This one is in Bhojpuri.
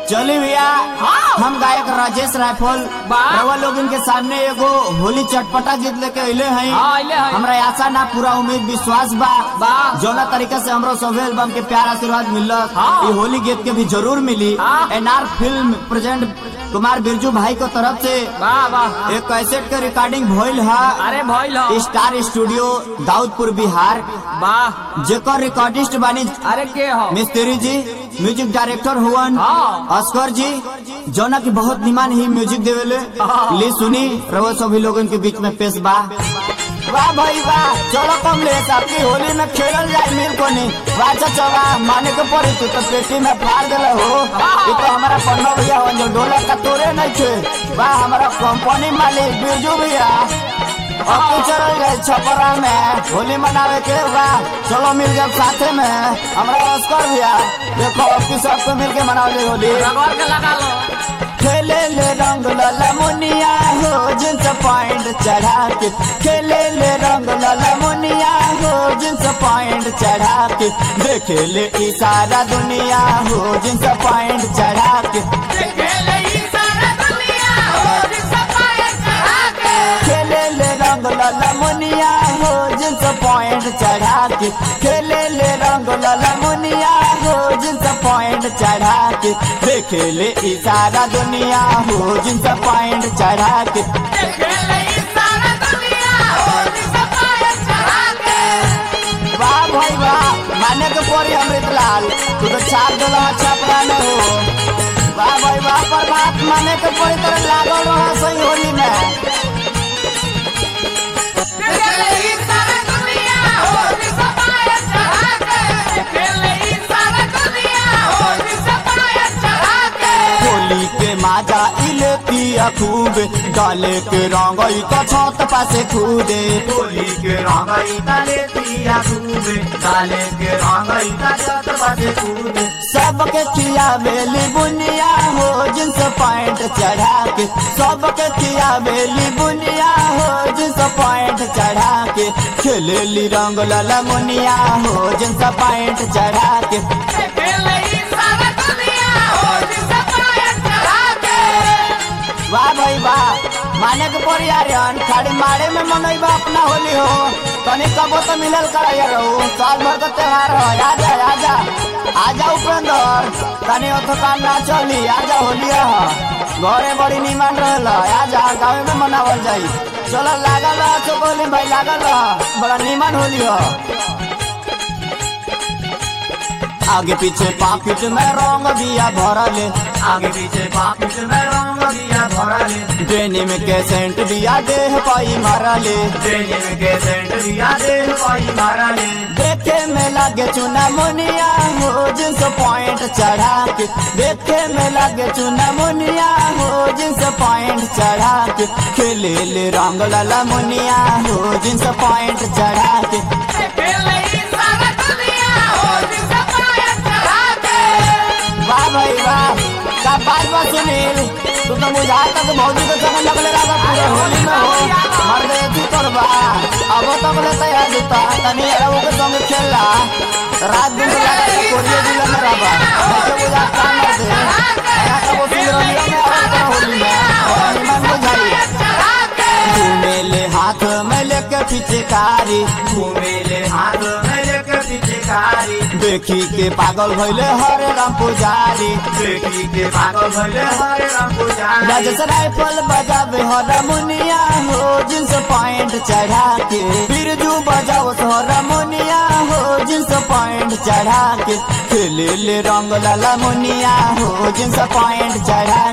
चली भैया हम गायक राजेश रायफल वाह। रवा लोग इनके सामने एगो होली चटपटा जीत लेके अइले हैं हाँ, अइले हैं। हमरा आशा ना पूरा उम्मीद विश्वास बा वाह। जौना तरीका से हमरो सभे एल्बम के प्यार आशीर्वाद मिलत हाँ। ये होली गीत के भी जरूर मिली हाँ। NR film present Kumar Birju भाई को तरफ से वाह वाह एक कैसेट के रिकॉर्डिंग भइल है अरे भइल हो स्टार स्टूडियो दाऊदपुर बिहार वाह जेकर रिकॉर्डिस्ट बानी अरे के हो मिस्त्री जी म्यूजिक डायरेक्टर हुवन हाँ। अस्कर जी जौना की बहुत निमान ही म्यूजिक देवेले हाँ। ली सुनी रवो सभी लोगन के बीच में पेश बा वाह भाई वाह चलो कम ले आपकी होली में खेलल जाए मिल को नहीं वाह चाचा वाह माने के पड़ी तू तो पेटी में फाड़ देले हो ये तो हमारा पन्नो भैया हो जो डोला का तोरे नहीं थे वाह हमारा कंपनी मालिक बिरजू भैया अब तू चल गए छपरा में होली मनावे के बा चलो मिल गए साथे में हमारा अस्कर भैया देखो अब की सबको मिल के मनावे होली रगड़ के लगा लो खेले ले रंग लाला मुनिया हो जिन्स पॉइंट चढ़ा के खेले ले रंग लाला मुनिया हो जिन्स पॉइंट चढ़ा के देखे ले ई सारा दुनिया हो जिन्स पॉइंट चढ़ा के खेले ले रंग लाला मुनिया हो जिन्स पॉइंट चढ़ा के खेले ले रंग लाला मुनिया हो जिन्स पॉइंट चढ़ा के देखे ले ई सारा दुनिया हो जिन्स पॉइंट चढ़ा के वाह भाई वाह माने के पड़ी अमृत लाल तू तो छाप दिला छापरा में हो वाह भाई वाह पर बात माने के पड़ी तरह लागल रहा सही होली में होली के माजा इलेती खूब डाले के रंगई तो छत पासे कूदे होली के रंगई ताले पिया खूबे डाले के रंगई ता छत पासे कूदे सबके किया बेली बुनिया हो जिन्स पॉइंट चढ़ा के सबके किया बेली बुनिया हो जिन्स पॉइंट चढ़ा के खेलेली रंग लाला मुनिया हो जिन्स पॉइंट चढ़ा के वाह भाई वाह माने के पड़ी यार खाड़ी मारे में मनई बा अपना होली हो तनी कबो तो मिलल करा यार हो साल भर का त्योहार हो आजा आजा आजा उपेंद्र तनी ओथो काम ना चली आजा होली हो घरे बड़ी निमान रहल आजा गाँव में मनावल जाई चलो लागल रह चोकोली भाई लागल रह बड़ा निमान होली हो आगे पीछे पाकिट में रंग दिया भरले आगे पीछे पाकिट में रंग दिया भरले डेनिम के सेंट दिया देह पाई मारले डेनिम के सेंट दिया दे पाई मारले देखे में लगे चुना मुनिया हो जिन्स पॉइंट चढ़ा के देखे में लगे चुना मुनिया हो जिन्स पॉइंट चढ़ा के खेले ले रंग लाला मुनिया हो जिन्स पॉइंट चढ़ा के वाह भाई वाह का बात बा सुनील तू तो मुझा तक भौजी के संग लगले रहा पूरे होली में हो मर गए तू करबा अब तक ले तैयार जुता तनी अरब के संग खेलला रात दिन लगा के कोरिया जिला में रहबा मुझे बुझा काम कर दे या तो वो सिंगरनिया में आ होली में और निमन बुझाई घूमेले हाथ में लेके पिचकारी घूमेले हाथ में लेके पीछे कारी देखी के पागल भइले हरे राम पुजारी देखी के पागल भले हरे राम पुजारी राजस राइफल बजावे हरमुनिया हो जिन्स पॉइंट चढ़ा के बिरजू बजाओ हरमुनिया हो जिन्स पॉइंट चढ़ा के खेले ले रंग लाला मुनिया हो जिन्स पॉइंट चढ़ा